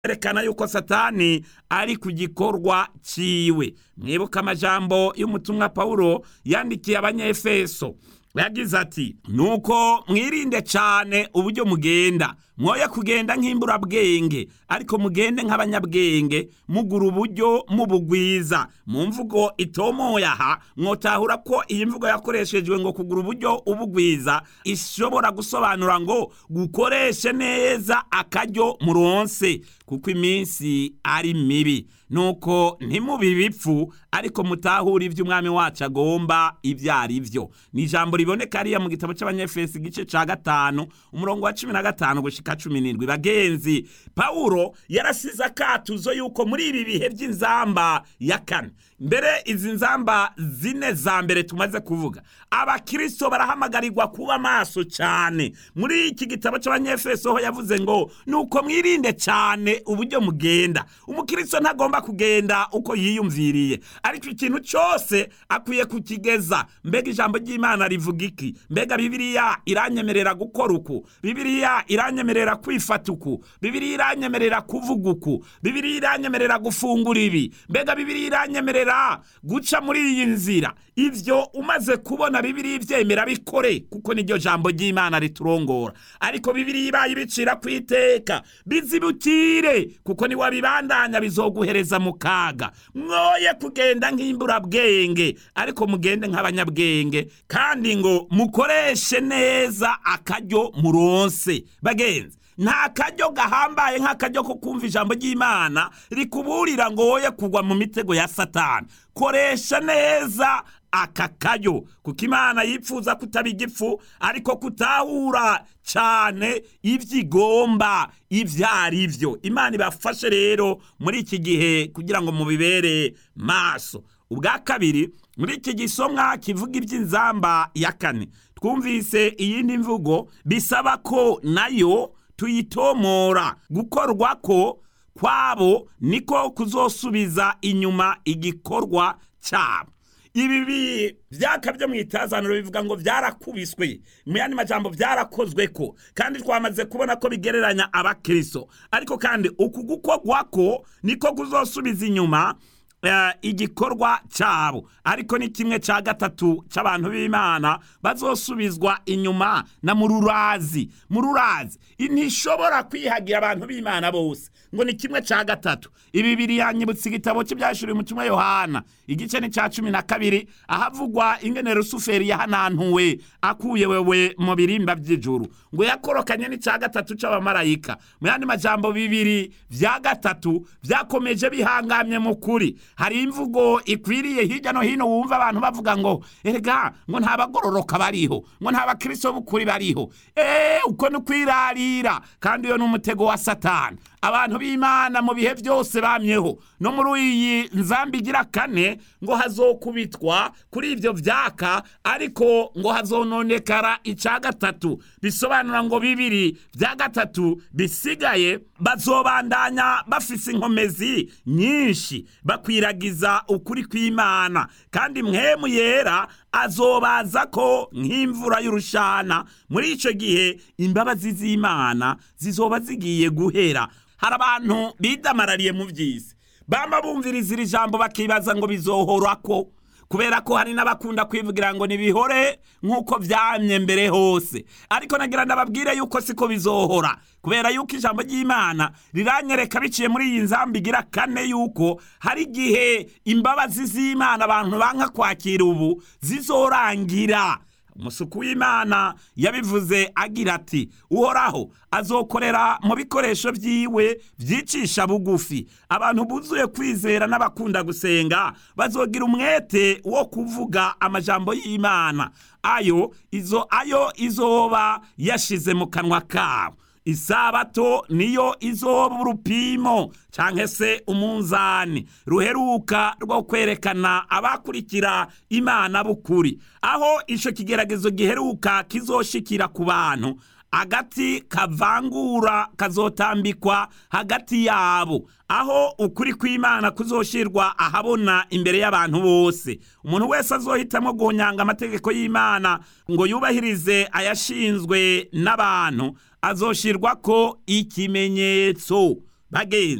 erekana yuko satani ari ku gikorwa ciwe mwibuka amajambo y'umutumwa pawulo yandikiye abanyefeso yagize ati nuko mwirinde cyane uburyo mugenda mwoye kugenda nk'imburabwenge ariko mugende nk'abanyabwenge mugura uburyo mubugwiza mu mvugo itomoye aha mwotahura ko iyi mvugo yakoreshejwe ngo kugura uburyo ubugwiza ishobora gusobanura ngo gukoreshe neza akaryo muronse kuko iminsi ari mibi nuko ntimubi bipfu ariko mutahura ibyo umwami wacu agomba ibyo ari byo ni ijambo riboneka hariya mu gitabo cy'abanyefesi igice cya gatanu umurongo wa cumi na gatanu gushika cumi n'indwi bagenzi pawulo yarasize akatuzo yuko muri ibi bihe by'inzamba ya kane mbere izi nzamba zine za mbere tumaze kuvuga abakirisito barahamagarirwa kuba maso cyane muri iki gitabo cy'abanyefeso ho yavuze ngo nuko mwirinde cyane uburyo mugenda umukirisito ntagomba kugenda uko yiyumviriye ariko ikintu cyose akwiye kukigeza mbega ijambo ry'imana rivuga iki mbega bibiliya iranyemerera gukora uku bibiliya iranyemerera kwifata uku bibiliya iranyemerera kuvuga uku bibiliya iranyemerera gufungura ibi mbega bibiliya iranyemerera guca muri iyi nzira ibyo umaze kubona bibiliya ibyemera bikore kuko niryo jambo ry'imana riturongora ariko bibiliya ibaye ibicira ku iteka bizibukire kuko niwabibandanya bizoguhereza mu kaga mwoye kugenda nk'imburabwenge ariko mugende nk'abanyabwenge kandi ngo mukoreshe neza akaryo muronse bagenzi nta karyo gahambaye nk'akaryo ko kumva ijambo ry'imana rikuburira ngo woye kugwa mu mitego ya satani koresha neza aka karyo kuko imana yifuza kutaba igifu ariko kutahura cyane ibyo igomba ibyo ari byo imana ibafashe rero muri iki gihe kugira ngo mubibere maso ubwa kabiri muri iki gisomwa kivuga iby'inzamba ya kane twumvise iyindi mvugo bisaba ko nayo tuyitomora gukorwa ko kwabo niko kuzosubiza inyuma igikorwa cyabo ibi byaka byo mu itazaniro bivuga ngo byarakubiswe mu yandi majambo byarakozwe ko kandi twamaze kubona ko bigereranya abakristo ariko kandi uku gukorwa ko niko kuzosubiza inyuma igikorwa cyabo ariko ni kimwe cya gatatu cy'abantu b'imana bazosubizwa inyuma na mururazi mururazi ntishobora kwihagira abantu b'imana bose ngo ni kimwe cya gatatu ibi biri yanyibutse igitabo cy'ibyashuriwe mu kimwe yohana igice ni cya cumi na kabiri ahavugwa ingene rusuferi yahanantuwe akuye wewe mu birimba by'ijuru ngo yakorokanye n'icya gatatu cy'abamarayika mu yandi majambo bibiri bya gatatu byakomeje bihangamye mu kuri hari imvugo ikwiriye hirya no hino wumva abantu bavuga ngo erega ngo nta bagororoka bariho ngo nta bakristo b'ukuri bariho eee uko ni ukwirarira kandi iyo ni umutego wa satani abantu b'imana mu bihe byose bamyeho no muri iyi nzamba igira kane ngo hazokubitwa kuri ibyo byaka ariko ngo hazononekara icya gatatu bisobanura ngo bibiri bya gatatu bisigaye bazobandanya bafise inkomezi nyinshi bakwiragiza ukuri kw'imana kandi mwemu yera azobaza ko nk'imvura y'urushana muri icyo gihe imbabazi z'imana zizoba zigiye guhera hari abantu bidamarariye mu by'isi bamba bumviriza iri jambo bakibaza ngo bizohora ko kubera ko hari n'abakunda kwivugira ngo nibihore nk'uko byamye mbere hose ariko nagira ndababwire yuko siko bizohora kubera yuko ijambo ry'imana riranyereka biciye muri iyi nzamba igira kane yuko hari igihe imbabazi z'imana abantu banka kwakira ubu zizorangira umusuku w'imana yabivuze agira ati uhoraho azokorera mu bikoresho byiwe byicisha bugufi abantu buzuye kwizera n'abakunda gusenga bazogira umwete wo kuvuga amajambo y'imana ayo izo ayo izoba yashize mu kanwa kabo isabato niyo izoba urupimo cyangwa se umunzani ruheruka rwo kwerekana abakurikira imana b'ukuri aho icyo kigeragezo giheruka kizoshikira ku bantu agati kavangura kazotambikwa hagati yabo aho ukuri kw'imana kuzoshirwa ahabona imbere y'abantu bose umuntu wese azohitamo guhonyanga amategeko y'imana ngo yubahirize ayashinzwe n'abantu azoshirwa ko ikimenyetso bagenzi